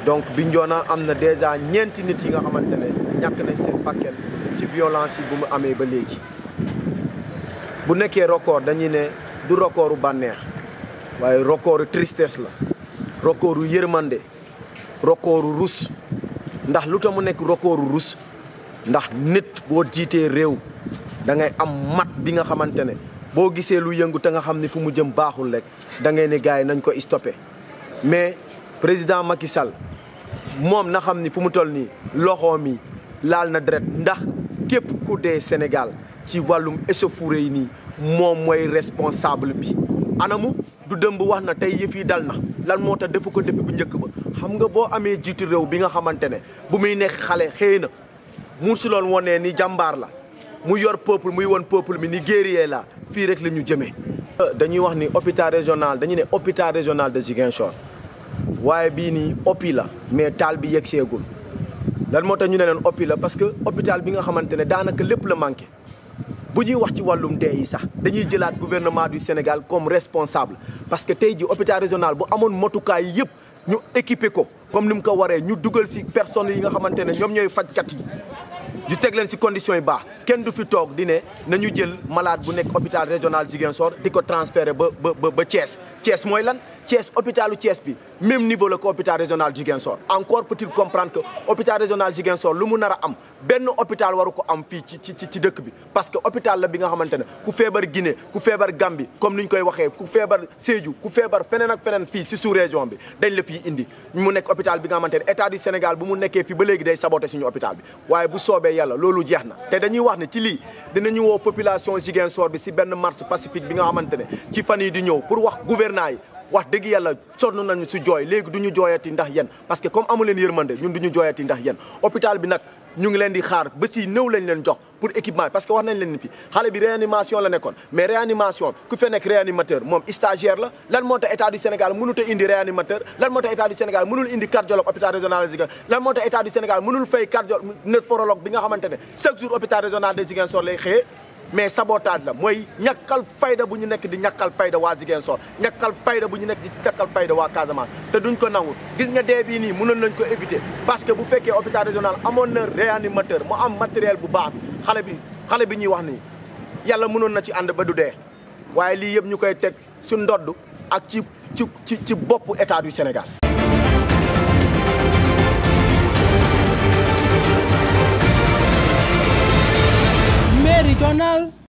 donc Bignona am na déjà ñeenti nit yi nga xamante ne ñàkk nañ seen bakkan ci violence yi bu mu amee ba léegi bu nekkee record dañuy ne du recordu bànneex waaye recordu tristesse la recordu yërmande recordu rus ndax lu tax mu nekk recordu rus ndax nit boo jiitee réew da ngay am mat bi nga xamante ne boo gisee lu yëngu te nga xam ne fu mu jëm baaxul rek da ngay ne gars yi nañ ko stoppé mais président Macky Sall moom na xam ni fu mu toll nii loxoom yi laal na deret ndax képp ku dee Sénégal ci wàllum échauffourée yi nii moom mooy responsable bi anamu du dëmb wax na tey yëf yi dal na lan moo tax defu ko depuis bu njëkk ba xam nga boo amee jiitu réew bi nga xamante ne bu muy nekk xale xëy na mu si loon wonee ni jàmbaar la mu yor peuple muy won peuple mi ni guerrier la fii rek la ñu jëmee dañuy wax ni hôpital régional dañu ne hôpital régional de Ziguinchor waaye bii nii oppi la mais taal bi yegg seegul lan moo tax ñu ne leen oppi la parce que hôpital bi nga xamante ne daanaka lépp la manqué bu ñuy wax ci wàllum dee yi sax dañuy jëlaat gouvernement du Sénégal comme responsable parce que tey ji hôpital régional bu amoon motukaay yëpp ñu équipé ko comme ni mu ko waree ñu dugal si personnes yi nga xamante ne ñoom ñooy fajkat yi ñu teg leen ci conditions yi baax kenn du fi toog di ne nañu jël malade bu nekk hôpital régional Ziguinchor di ko transféré ba ba ba Thiès Thiès mooy lan Thiès hôpitalu Thiès bi même niveau la ko hôpital régional Ziguinchor encore faut-il comprendre que hôpital régional Ziguinchor lu mu nar a am benn hôpital waru ko am fii ci ci ci dëkk bi parce que hôpital la bi nga xamante ne ku feebar Guinée ku feebar Gambie comme ni ñu koy waxee ku feebar Sédhiou ku feebar feneen ak feneen fii ci sous région bi dañ la fii indi mu nekk hôpital bi nga xamante ne état du Sénégal bu mu nekkee fii ba léegi day saboté suñu hôpital bi waaye bu soobee yàlla loolu jeex na te dañuy wax ne ci lii dinañu woo population Ziguinchor bi si benn marche pacifique bi nga xamante ne ci fan yi di ñëw pour wax gouvernant yi wax dëgg yàlla sonn nañu si jooy léegi du ñu jooyati ndax yéen parce que comme amu leen yërmande ñun du ñu jooyati ndax yéen hôpital bi nag ñu ngi leen di xaar ba si néew lañ leen jox pour équipement parce que wax nañ leen ni fi xale bi réanimation la nekkoon mais réanimation ku fe nekk réanimateur moom stagiaire la lan moo tax état du Sénégal mënut a indi réanimateur lan moo tax état du Sénégal mënul indi cardiologue hôpital régional de Ziguinchor lan moo tax état du Sénégal mënul fay cardiologue néphrologue bi nga xamante ne chaque jour hôpital régional de Ziguinchor lay xëyee mais sabotage la mooy ñàkkal fayda bu ñu nekk di ñàkkal fayda waa Ziguinchor ñàkkal fayda bu ñu nekk di ñàkkal fayda waa Casamance te duñ ko nangu gis nga dee bii nii mënoon nañ ko éviter parce que bu fekkee hôpital régional amoon na réanimateur mu am matériel bu baax bi xale bi xale bi ñuy wax nii yàlla mënoon na ci ànd ba du dee waaye lii yëpp ñu koy teg su ndodd ak ci ci ci ci boppu état du Sénégal Méridional